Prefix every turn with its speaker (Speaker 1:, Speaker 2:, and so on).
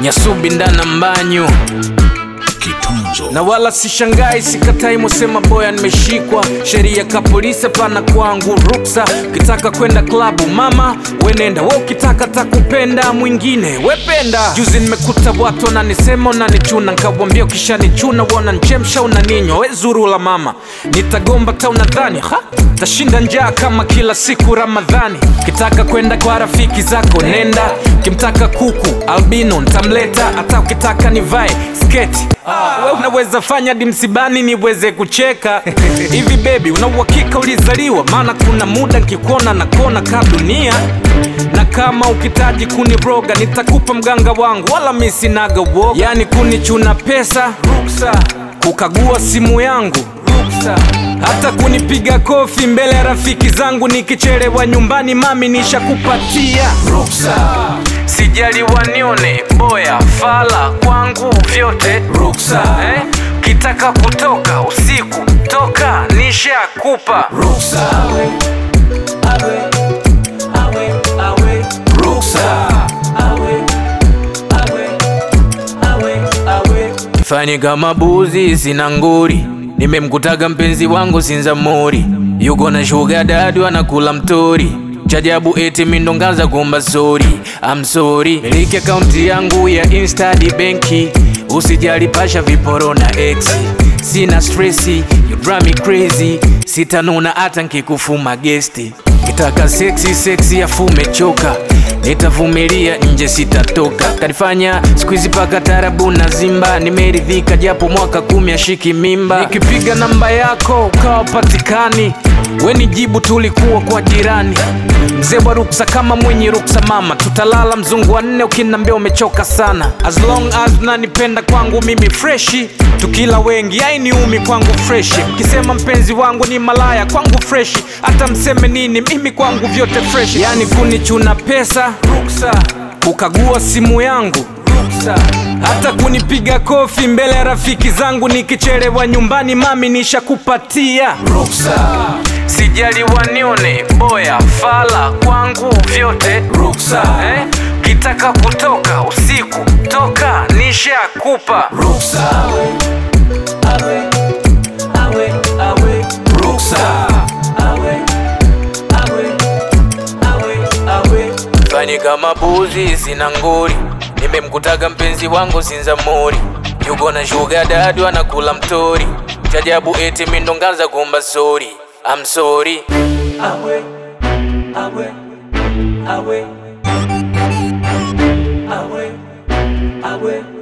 Speaker 1: nyasubi ndana mbanyu
Speaker 2: Kitunzo.
Speaker 1: na wala sishangai, sikatai, musema boya nimeshikwa. Sheria ka polisi hapana kwangu ruksa. Ukitaka kwenda klabu mama wenenda, we ukitaka takupenda mwingine wependa. Juzi nimekuta watu wananisema unanichuna, nkawambia ukishanichuna wananchemsha unaninywa. We zurula mama, nitagomba ta unadhani ha tashinda njaa kama kila siku Ramadhani. Ukitaka kwenda kwa rafiki zako nenda, ukimtaka kuku albino ntamleta, hata ukitaka nivae sketi we unaweza fanya hadi msibani niweze kucheka hivi bebi, una uhakika ulizaliwa? Maana kuna muda nkikuona na kona ka dunia, na kama ukitaji kuniroga nitakupa mganga wangu, wala mi sinaga uoga. Yani kunichuna pesa ruksa, kukagua simu yangu ruksa, hata kunipiga kofi mbele ya rafiki zangu nikichelewa nyumbani, mami nishakupatia ruksa. Sijali wanione boya fala kwangu vyote ruksa eh? Kitaka kutoka usiku toka nishakupa ruksa ruksa Fanye kama buzi sina nguri, nimemkutaga mpenzi wangu Sinzamuri, yuko na shuga dadu anakula mtori chajabu eti mindongaza kuomba sori I'm sorry miliki akaunti yangu ya insta di benki usijali pasha viporo na ex sina stressi you drive me crazy sitanuna hata nkikufuma gesti kitaka seksi seksi afume choka nitavumilia nje sitatoka kanifanya skuizi paka tarabu na zimba nimeridhika japo mwaka kumi ashiki mimba nikipiga namba yako ukawa patikani we ni jibu tulikuwa kwa jirani mzee wa ruksa kama mwenye ruksa mama tutalala mzungu wa nne ukinambia umechoka sana as long as nanipenda kwangu mimi freshi tukila wengi ainiumi kwangu freshi mkisema mpenzi wangu ni malaya kwangu freshi hata mseme nini mimi kwangu vyote freshi yani kunichuna pesa ruksa kukagua simu yangu ruksa hata kunipiga kofi mbele ya rafiki zangu nikichelewa nyumbani mami nishakupatia ruksa sijali wanione boya fala kwangu vyote ruksa eh? kitaka kutoka usiku toka nishakupa ruksa ruksa fanye kama buzi sina nguri nimemkutaga mpenzi wangu Sinzamuri yuko na shuga dadu anakula mtori chajabu eti mindongaza kuomba sori I'm sorry
Speaker 3: awe awe awe awe awe